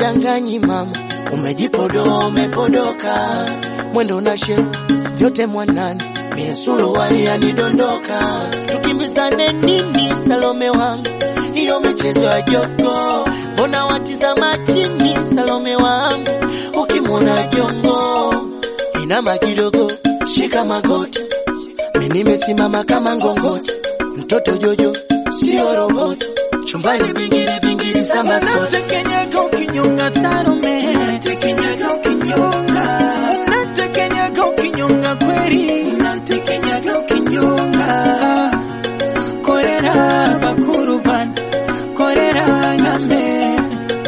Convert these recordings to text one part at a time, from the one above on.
sikudanganyi mama, umejipodoa umepodoka, mwendo na shepu vyote mwanani, mie suruali yanidondoka, tukimbizane nini Salome wangu, hiyo michezo ya jogo, mbona watizama chini Salome wangu, ukimwona jongo inama kidogo, shika magoti, mi nimesimama kama ngongoti, mtoto Jojo sio roboti, chumbani bingiri bingiri samba sote Unatekenyaga ukinyonga Salome, unatekenyaga ukinyonga, unatekenyaga ukinyonga kweli, unatekenyaga ukinyonga. Korera bakuru bana, korera ngambe,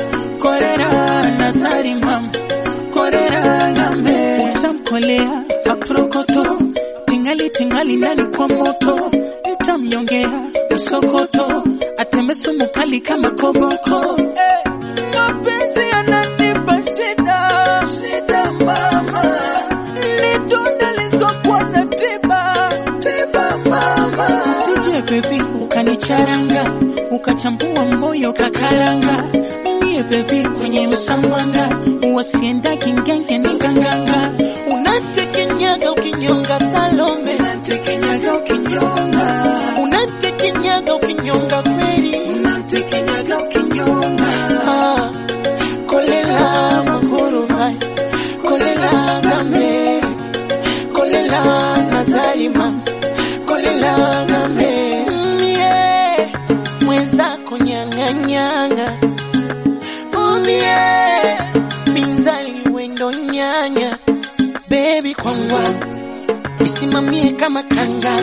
korera nasari mama, korera ngambe. Utamkolea aprokoto, tingali tingali ndani kwa moto, mtamnyongea msokoto, ateme sumu kali kama koboko. Eh, mapenzi yananipa shida, shida mama, ni donda lisokuwa na tiba, tiba mama. Usije baby ukanicharanga, ukachambua moyo kakaranga, mie baby kwenye msambwanda, wasienda kingenge ni nganganga, unatekenyaga ukinyonga Salome, unatekenyaga ukinyonga, unatekenyaga ukinyonga kweli unatekenyaga ukinyonga. Ah, kolela makuru hai kolela ngame kolela nazarima kolela ngame mie mwenzako nyang'anyang'a umie binzali wendo nyanya bebi kwangwa isimamie kama kanga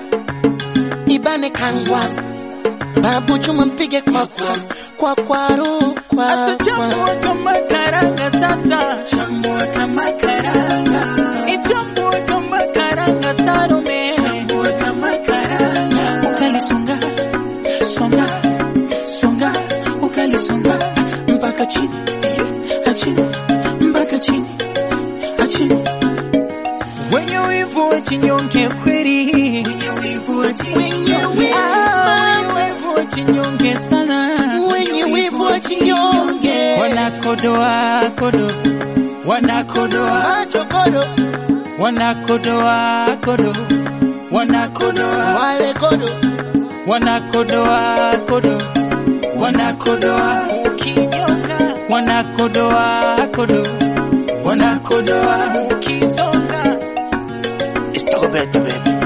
ibane kangwa babu chuma mpige kwa kwa kwa kwaru kwa Asa kwa chambua kama karanga sasa, chambua kama karanga, ichambua kama karanga Salome, chambua kama karanga, ukalisonga songa songa, ukalisonga mpaka chini achini mpaka chini achini. Wenye wivu wachinyonge kweli, wenye wivu wachinyonge, Ah, wenye wivu wachinyonge sana wenye wivu wachinyonge wanakodoa kodo wanakodoa machokodo wanakodoa kodo wanakodoa wale kodo wanakodoa kodo wanakodoa ukinyonga wanakodoa kodo wanakodoa ukisonga It's Beto baby